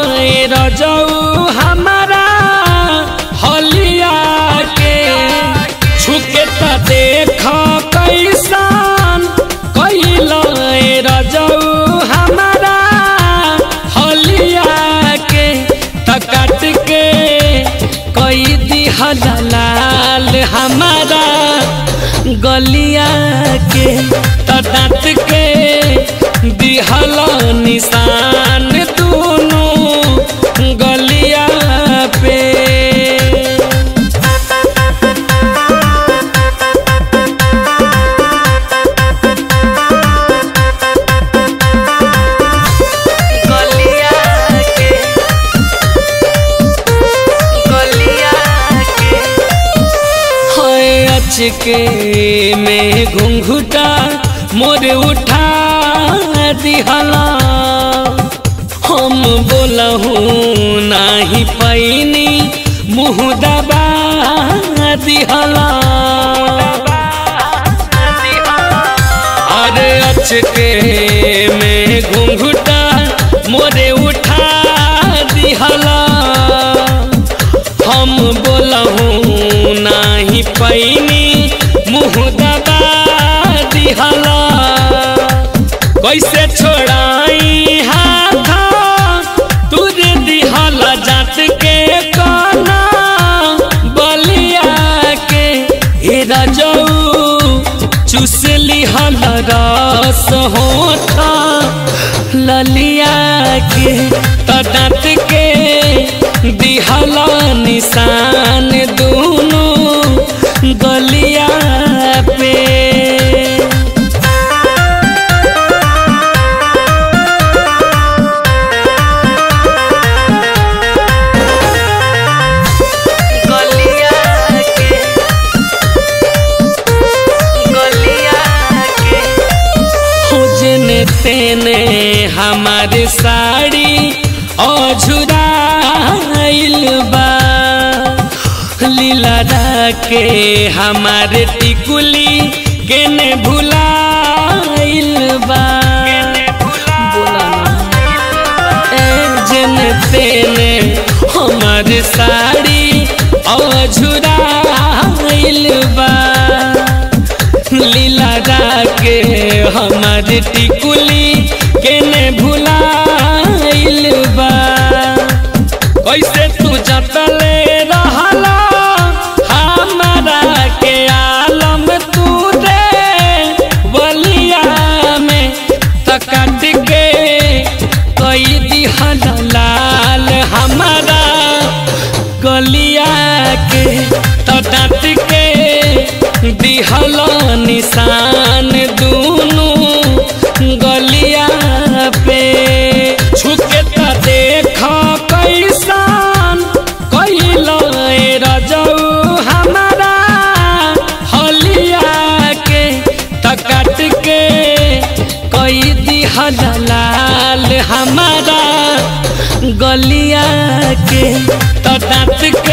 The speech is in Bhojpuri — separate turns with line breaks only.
रजऊ हमारा हलिया के छुके त देख कैसन कैल रजऊ हमारा हलिया के त काट के कई दिहल लाल हमारा गलिया के त दाँत के दिहल निशान दोनों गलिया पे
गलिया के गलिया के
है अचके में घुंघुटा मोर उठा दिहला हम बोलहूँ नाही पैनी मुँह दबा दिहला अरे अचके में घुंघुटा मोरे उठा दिहला हम बोलहूँ नाही पैनी मुँह दबा दिहला कैसे छोड़ाई हाथ तुझे दिहला जात के काना बलिया के हे रजऊ चूस लिहल रस होठा ललिया के त दाँत के दिहल निशान दोनों गलिया पे
गलिया के गलिया के
खोजने तेने हमारे साड़ी अझुराइल बा लीला के हमारे टिकुली केने भुलाइल बा बोला ना ए जन तेने हमारे साड़ी अझुराइल बा लीला के हमार टिकुली केने भुलाइल बा कैसे तू जतले रहला हमारा के आलम तू रे बलिया में त काट के कई दिहल लाल हमारा गलिया के त दाँत के दिहल निशान दोनों गलिया पे छुके त देख कैसन कैल रजऊ हमारा हलिया के त काट के कई दिहल लाल हमारा गलिया के त दाँत के